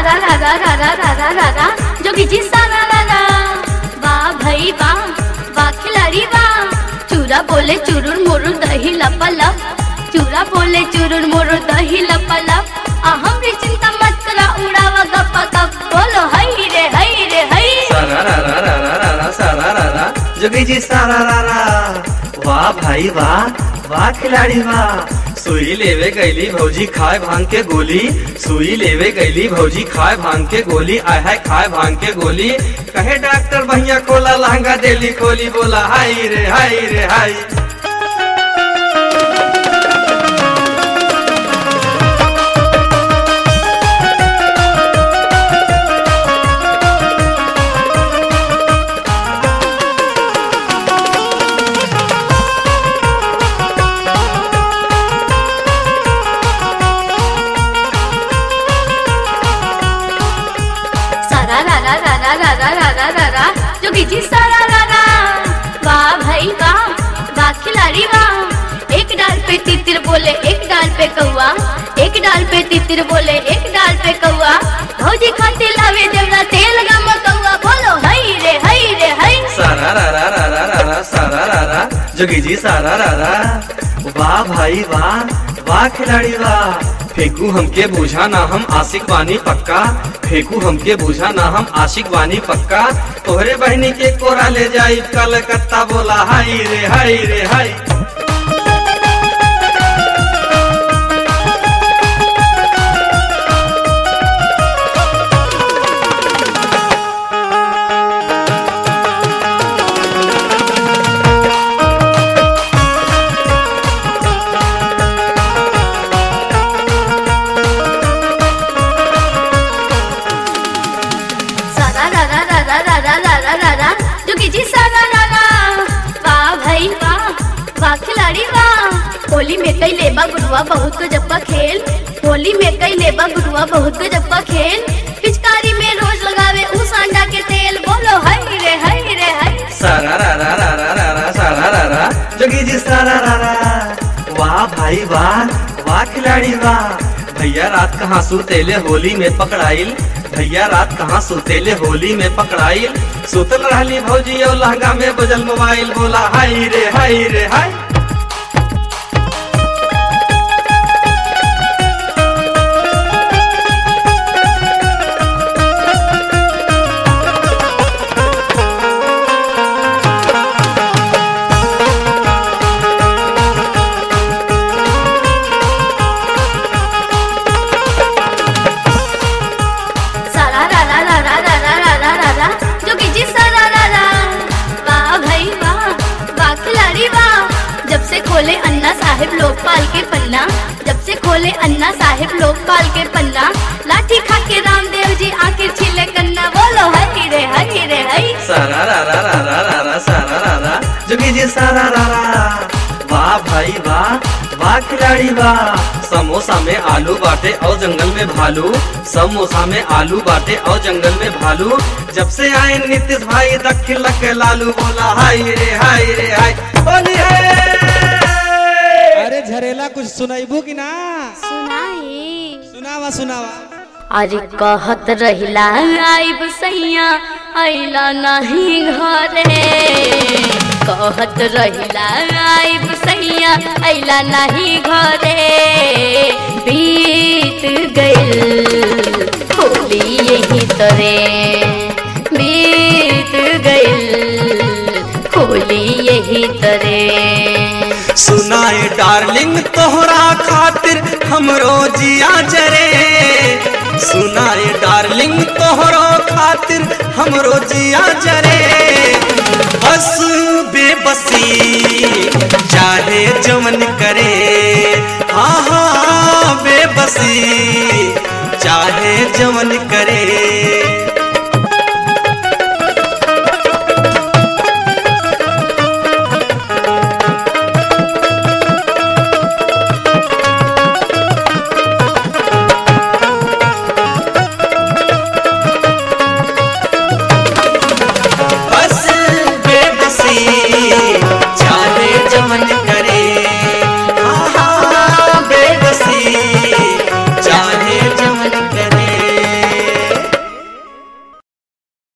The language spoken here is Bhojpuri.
रा रा रा रा रा रा रा रा रा जोगी जी सारा रा रा वाह भाई वाह वाह खिलाड़ी वाह चूरा बोले चुरुर मुरुर दही लपलप चूरा बोले चुरुर मुरुर दही लपलप अहम रे चिंता मत करा उड़ावा गप्पा गप बोलो हई रे हई रे हई सारा रा रा रा रा रा रा सारा रा रा जोगी जी सारा रा रा वाह भाई वाह वाह खिलाड़ी वाह सुई लेवे गईली भौजी खाए भांग के गोली सुई लेवे गईली भौजी खाए भांग के गोली आय हाय खाए भांग के गोली कहे डॉक्टर भैया कोला लहंगा देली खोली बोला हाय रे हाय रे हाय सारा रा रा रा रा रा रा रा रा रा रा जोगी जी सारा रा रा वाह भाई वाह वाह खिलाड़ी वाह एक डाल पे तितिर बोले एक डाल पे कौआ एक डाल पे तितिर बोले एक डाल पे कौआ भौजी खाते लावे देवरा तेल गम कौआ बोलो हई रे हई रे हई सारा रा रा रा रा रा रा सारा रा रा जोगी जी सारा रा रा वाह भाई वाह वाह खिलाड़ी वाह फेंकू हमके बूझा ना हम आशिक बानी पक्का फेंकू हमके बूझा ना हम आशिक बानी पक्का तोहरे बहनी के कोरा ले जाई कलकत्ता बोला हाय रे हाय रे हाय सारा रा रा रा रा रा रा रा रा रा रा जोगी जी सारा रा रा वाह भाई वाह वाह खिलाड़ी वाह होली में कई लेबा गुरुआ बहुत गजब का खेल होली में कई लेबा गुरुआ बहुत गजब का खेल पिचकारी में रोज लगावे उस अंडा के तेल बोलो हई रे हई रे हई सारा रा रा रा रा रा रा सारा रा रा जोगी जी सारा रा रा वाह भाई वाह वाह खिलाड़ी वाह भैया रात कहाँ सुतेले होली में पकड़ाइल भैया रात कहाँ सुतेले होली में पकड़ाइल सुतल रहली भौजी और लहंगा में बजल मोबाइल बोला हाय रे हाय रे हाय सारा रा रा रा रा रा रा रा रा रा रा जोगी जी सारा रा रा वाह भाई वाह वाह खिलाड़ी वाह जब से खोले अन्ना साहिब लोकपाल के पन्ना जब से खोले अन्ना साहिब लोकपाल के पन्ना लाठी खा के रामदेव जी आके छिले कन्ना बोलो हरी रे हरी रे हई सारा रा रा रा रा रा रा सारा रा रा जोगी जी सारा रा रा वाह भाई वाह वाह खिलाड़ी वाह समोसा में आलू बाटे और जंगल में भालू समोसा में आलू बाटे और जंगल में भालू जब से आए नीतीश भाई दखिल लक लालू बोला हाय रे हाय रे हाय होली है अरे झरेला कुछ सुनाइबू कि ना सुनाई सुनावा सुनावा अरे कहत रहिला आइब सैया आइला नहीं घरे कहत रहिला आइब सैया आइला नहीं घरे बीत गइल होली यही तरे बीत गइल होली यही तरे सुनाए डार्लिंग तोहरा खातिर हमरो जिया जरे सुनाए डार्लिंग तोहरो खातिर हमरो जिया जरे बस बेबसी चाहे जमन करे हाँ हाँ बेबसी चाहे जमन करे